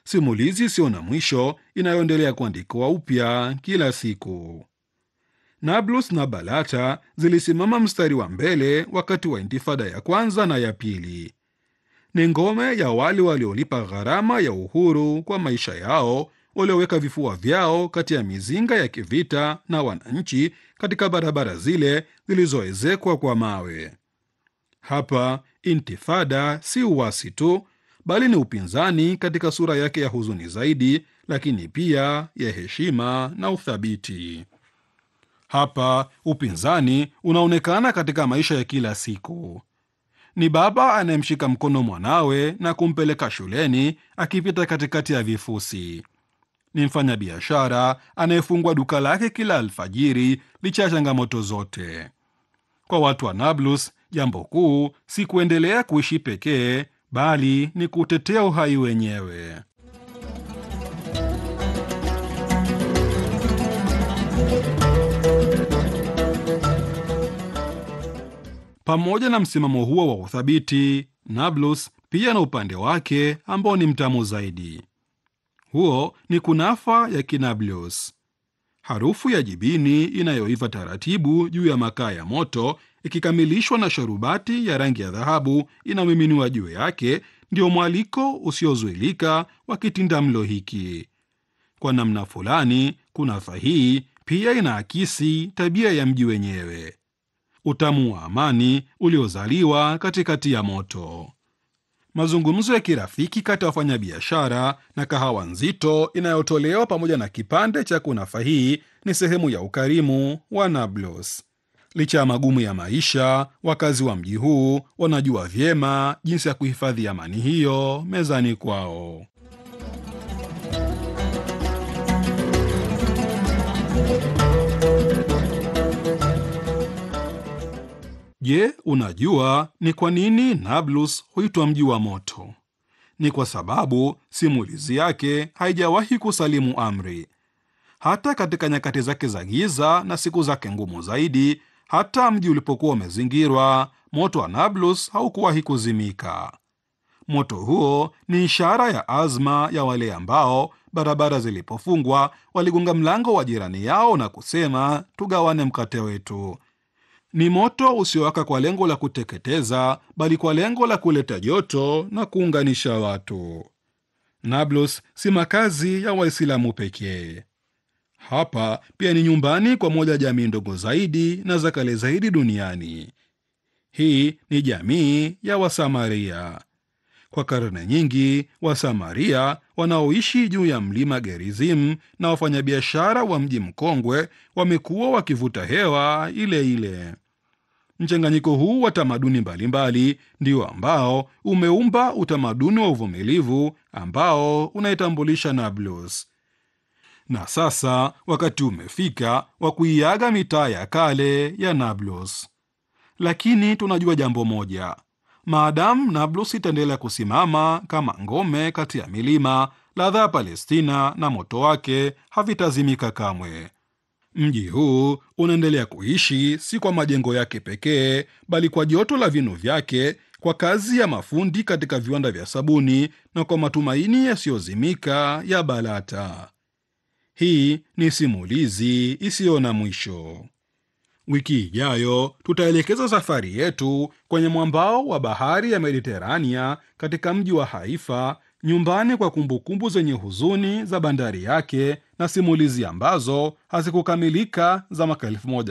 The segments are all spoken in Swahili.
simulizi isiyo na mwisho inayoendelea kuandikwa upya kila siku. Nablus na Balata zilisimama mstari wa mbele wakati wa intifada ya kwanza na ya pili. Ni ngome ya wale waliolipa gharama ya uhuru kwa maisha yao, walioweka vifua vyao kati ya mizinga ya kivita na wananchi katika barabara zile zilizoezekwa kwa mawe. Hapa intifada si uasi tu, bali ni upinzani katika sura yake ya huzuni zaidi, lakini pia ya heshima na uthabiti. Hapa upinzani unaonekana katika maisha ya kila siku. Ni baba anayemshika mkono mwanawe na kumpeleka shuleni akipita katikati ya vifusi. Ni mfanyabiashara anayefungua duka lake kila alfajiri licha ya changamoto zote. Kwa watu wa Nablus, jambo kuu si kuendelea kuishi pekee, bali ni kutetea uhai wenyewe. Pamoja na msimamo huo wa uthabiti, Nablus pia na upande wake ambao ni mtamu zaidi. Huo ni kunafa ya Kinablus, harufu ya jibini inayoiva taratibu juu ya makaa ya moto, ikikamilishwa na sharubati ya rangi ya dhahabu inayomiminiwa juu yake, ndio mwaliko usiozuilika wa kitindamlo hiki. Kwa namna fulani, kunafa hii pia inaakisi tabia ya mji wenyewe utamu wa amani uliozaliwa katikati ya moto. Mazungumzo ya kirafiki kati ya wafanyabiashara na kahawa nzito inayotolewa pamoja na kipande cha kunafa hii ni sehemu ya ukarimu wa Nablus. Licha ya magumu ya maisha, wakazi wa mji huu wanajua vyema jinsi ya kuhifadhi amani hiyo mezani kwao. Je, unajua ni kwa nini Nablus huitwa mji wa moto? Ni kwa sababu simulizi yake haijawahi kusalimu amri. Hata katika nyakati zake za giza na siku zake ngumu zaidi, hata mji ulipokuwa umezingirwa, moto wa Nablus haukuwahi kuzimika. Moto huo ni ishara ya azma ya wale ambao, barabara zilipofungwa, waligonga mlango wa jirani yao na kusema, tugawane mkate wetu. Ni moto usiowaka kwa lengo la kuteketeza, bali kwa lengo la kuleta joto na kuunganisha watu. Nablus si makazi ya Waislamu pekee. Hapa pia ni nyumbani kwa moja jamii ndogo zaidi na za kale zaidi duniani. Hii ni jamii ya Wasamaria. Kwa karne nyingi, Wasamaria wanaoishi juu ya mlima Gerizim na wafanyabiashara wa mji mkongwe wamekuwa wakivuta hewa ile ile. Mchanganyiko huu wa tamaduni mbalimbali ndio ambao umeumba utamaduni wa uvumilivu ambao unaitambulisha Nablus. Na sasa wakati umefika wa kuiaga mitaa ya kale ya Nablus, lakini tunajua jambo moja: maadamu Nablus itaendelea kusimama kama ngome kati ya milima, ladha ya Palestina na moto wake havitazimika kamwe. Mji huu unaendelea kuishi si kwa majengo yake pekee, bali kwa joto la vinu vyake, kwa kazi ya mafundi katika viwanda vya sabuni na kwa matumaini yasiyozimika ya Balata. Hii ni simulizi isiyo na mwisho. Wiki ijayo tutaelekeza safari yetu kwenye mwambao wa bahari ya Mediterania katika mji wa Haifa, nyumbani kwa kumbukumbu zenye huzuni za bandari yake na simulizi ambazo hazikukamilika za mwaka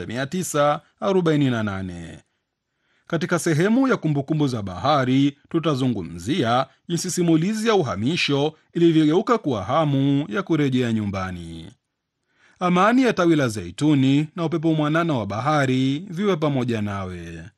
1948. Katika sehemu ya kumbukumbu za bahari tutazungumzia jinsi simulizi ya uhamisho ilivyogeuka kuwa hamu ya kurejea nyumbani. Amani ya tawi la zeituni na upepo mwanana wa bahari viwe pamoja nawe.